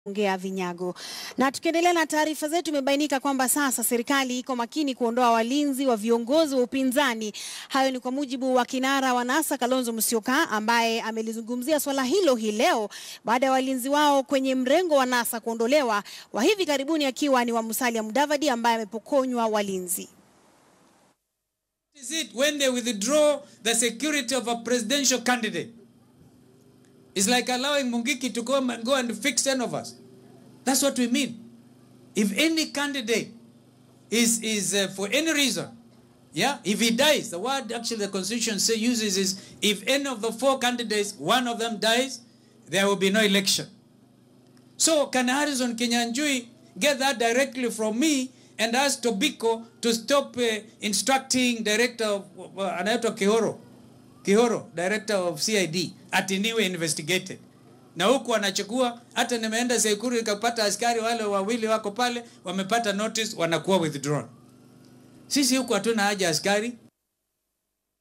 ongea vinyago. Na tukiendelea na taarifa zetu, imebainika kwamba sasa serikali iko makini kuondoa walinzi wa viongozi wa upinzani. Hayo ni kwa mujibu wa kinara wa NASA Kalonzo Musyoka ambaye amelizungumzia swala hilo hii leo baada ya walinzi wao kwenye mrengo wa NASA kuondolewa, wa hivi karibuni akiwa ni wa Musalia Mudavadi ambaye amepokonywa walinzi. is it when they withdraw the security of a presidential candidate? It's like allowing Mungiki to come and go and fix 10 of us. That's what we mean. If any candidate is, is uh, for any reason, yeah, if he dies, the word actually the constitution say, uses is if any of the four candidates, one of them dies, there will be no election. So can Harrison Kinyanjui get that directly from me and ask Tobiko to stop uh, instructing director of uh, anaitwa Kihoro Kihoro director of CID ati niwe investigated na huku wanachukua hata nimeenda Sekuru nikapata askari wale wawili wako pale wamepata notice wanakuwa withdrawn. Sisi huku hatuna haja askari,